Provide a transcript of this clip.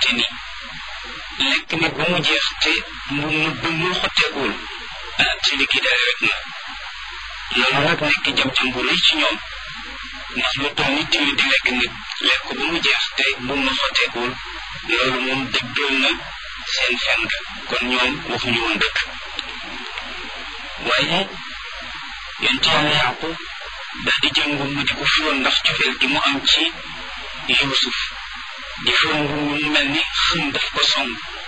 fekkente ni lekk nit ba mu jeex te mu mu mu xotteekuwul ah ci li kii daal rek na loolu nag nekk jam-jam bu rëy ci ñoom ndax lu toll nit tamit di lekk nit lekk ko ba mu jeex te bu mu xotteekuwul loolu moom dëggal na seen fen ga kon ñoom waxuñu woon dëgg waaye yonent yàlla yaqub daal di jël ngum mu di ko fóon ndax cofeel gi mu am ci Yuusuf di fóon ngum mu mel ni xëm daf ko song